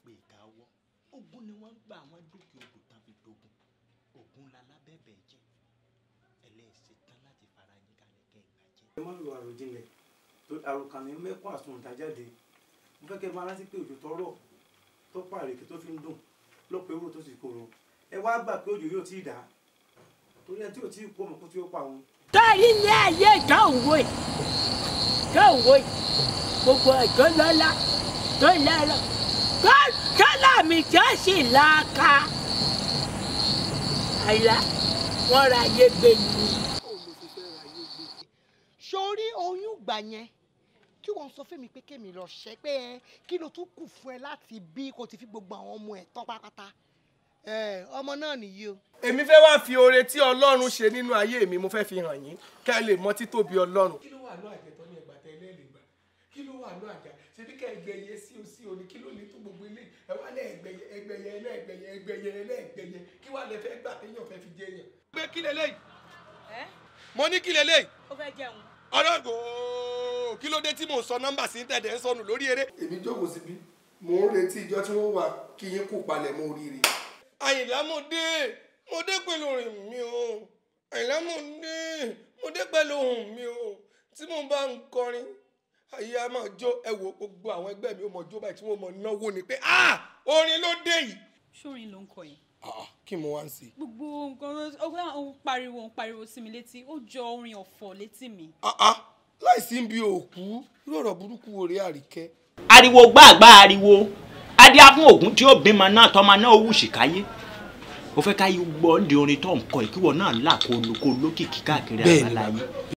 pé ìka ọwọ́ ogun ni wọ́n ń gba àwọn dókè odò tán fi dogun ogun lalábẹ́bẹ̀ jẹ́ ẹlẹ́sìn tán láti fara yín kalẹ̀ kẹ́ ìgbà jẹ́. ẹ má lo àròjinlẹ̀ tó àròkàn ní mẹ́kún àsunta jáde mo fẹ́ kẹ́ ẹ máa rántí pé òjò tọrọ tó pàrèké tó fi ń dùn lọ́pọ̀ ewúro tó sì korò ẹ wá gbà pé òjò yóò tí ì dá torí ẹ tí ò tí ì kú ọmọ kó tí ó pa òun. torí ilé ayé ìdánwò yìí ìdánwò yìí gbogbo ẹ̀jọ́ lọ́lá tó lẹ́rọ tó tọ́lá mi tí ó sì láàka àyà wọ́n ra ayé gbé ni. sórí oyún gbà yẹn kí wọ́n sọ fún mi pé kémi lọ ṣẹ́ pé ẹ kí ló tún kù fún ẹ láti bí kò ti fi gbogbo àwọn ọmọ ẹ̀ tán pátápátá ẹ ọmọ náà nìyí o. èmi fẹ́ wá fi oore tí ọlọ́run ṣe nínú ayé mi mo fẹ́ fi hàn yín kẹ́ ẹ lè mọ títóbi ọlọ́run. kí ló wà ní àjẹtọ́ ní ẹgbàá tẹ́lẹ̀ lè gbà kí ló wà ní àjà ṣebí ká ẹgbẹ̀yẹ sí o sí o ní kí ló lè tó gbogbo ilé ẹ wá lẹ́ ẹgbẹ̀yẹ ẹgbẹ̀yẹ ẹlẹ́gbẹ̀yẹ ẹgbẹ̀yẹ ẹlẹ́gbẹ̀yẹ kí wàá lẹ fẹ́ gbà téèyàn fẹ́ fi jẹ yàn. pé kí lélẹ́yìí mo ní kí lélẹ́yìí ó fẹ́ jẹun. ọlọ́gò kí ló dé tí mò ń sọ nọ́mbà sí tẹ̀dẹ̀ ń sọnù lórí eré. èmi jókòó síbí mò ń retí ìjọ tí wọ́n wà kí yín kú palẹ̀ mọ́ oríire. àyìnlá mo dé mo dé pẹ̀lú orin mi o àyìnlá mo dé mo dé pẹ̀lú ohùn mi o tí mo bá ń kọrin ayé a máa jó ẹ wo gbogbo àwọn ẹgbẹ́ mi ó mọ̀ jó báyìí tí wọ́n mọ̀ náwó ni pé ah orin ló dé yìí. ṣórin ló ń kọ yẹn ah kí mo wá ń ṣe. gbogbo nǹkan ó ó ń pariwo ń pariwo sí mi létí ó jọ orin ọ̀fọ̀ létí mi. ah ah láìsí ń bi òkú irú ọ̀rọ̀ burúkú wo rèé àríkẹ́. ariwo gbàgbà ariwo adíá fún ògún tí ó bímọ náà tọmọ náà ó wù sí káyé ó fẹ́ káyé gbọ́ ń di orin tó ń kọ ìkíwọ náà là kó lo kó lókìkí káàkiri Bẹ́ẹ̀ni, àgbáláyé